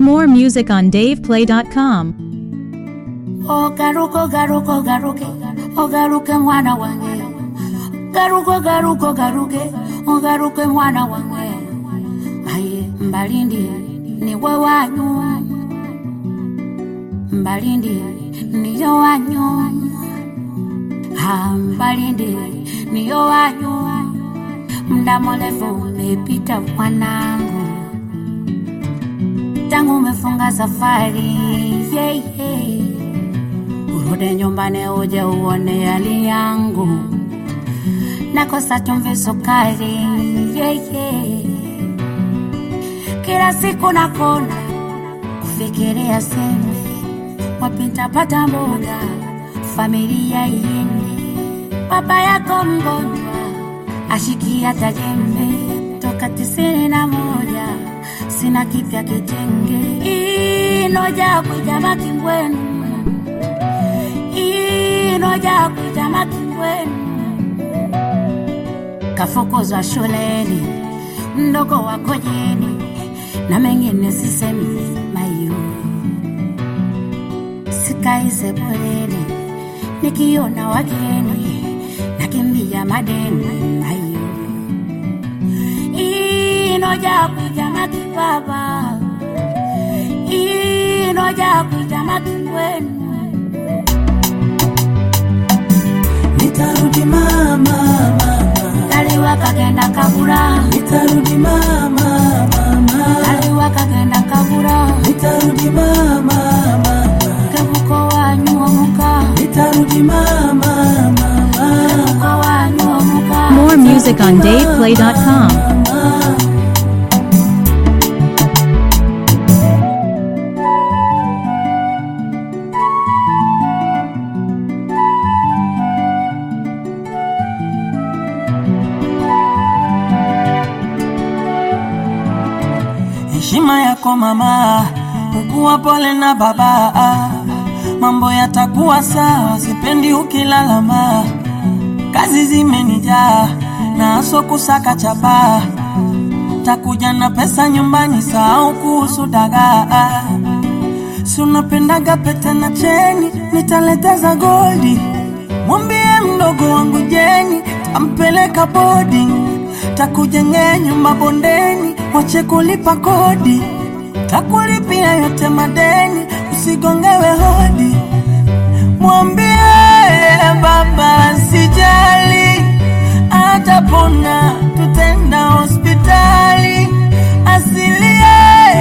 More music on DavePlay.com. Ogaruka ogaruka ogaruke ogaruke mwana wange garuka ogaruka ogaruke ogaruke mwana wange aye mbalindi niwe wanyu mbalindi niyo wanyu ha mbalindi niyo wanyu mda mrefu umepita mwanangu tangu umefunga safari yeah, yeah. urudi nyumbani uje uone hali yangu nakosa chumvi sukari yeah, yeah. kila siku nakona kufikiria sembe wapi ntapata mboga familia iende baba yako mgonjwa ashikia tajembe toka tisini na moja sina kipya kitenge inoja kwijama kingwenu inoja kwijama kingwenu kafukuzwa shuleni mdogo wako jeni na mengine sisemi mayo sikai sebuleni nikiona wageni nakimbia madeni mayo inoja kwijama kibaba inoja kwijama kingwenu Nitarudi mama, mama. kaliwa kagenda kabura Nitarudi mama, mama. kaliwa kagenda kabura Nitarudi mama, mama. kebuko wanyu omuka Nitarudi mama, mama. kebuko wanyu omuka More music on DavePlay.com. Heshima yako mama, ukuwa pole na baba, mambo yatakuwa sawa, sipendi ukilalama. Kazi zimenijaa na aso kusaka chapa, takuja na pesa nyumbani, sahau kuhusu dagaa. Si unapendaga pete na cheni, nitaleta za goldi. Mwambie mdogo wangu Jeni, tampeleka boarding, takujengea nyumba bondeni, wache kulipa kodi, takulipia yote madeni, usigongewe hodi. Mwambie baba sijali, atapona, tutenda hospitali, asilie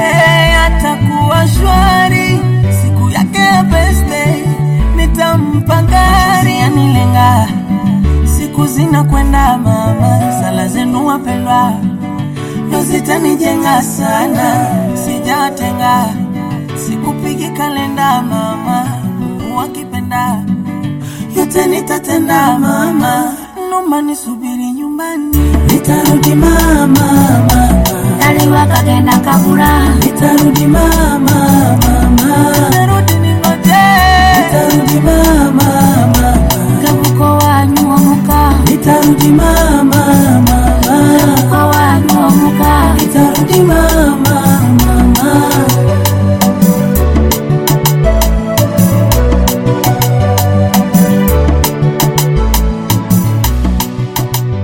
atakuwa shwari, siku yake ya birthday nitampa gari anilenga, siku zinakwenda mama, sala zenu wapendwa ndo zitanijenga sana, sijatenga sikupigi kalenda mama, Mungu akipenda yote nitatenda mama, nomba nisubiri nyumbani, nitarudi mama, mama. kaliwa kagenda kabura Nitarudi mama, mama. Nitarudi ningoje. Nitarudi mama, mama. kebuko wanyu omuka Nitarudi mama, mama. kebuko wanyu omuka Nitarudi mama, mama.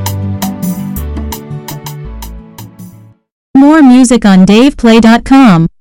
More music on DavePlay.com.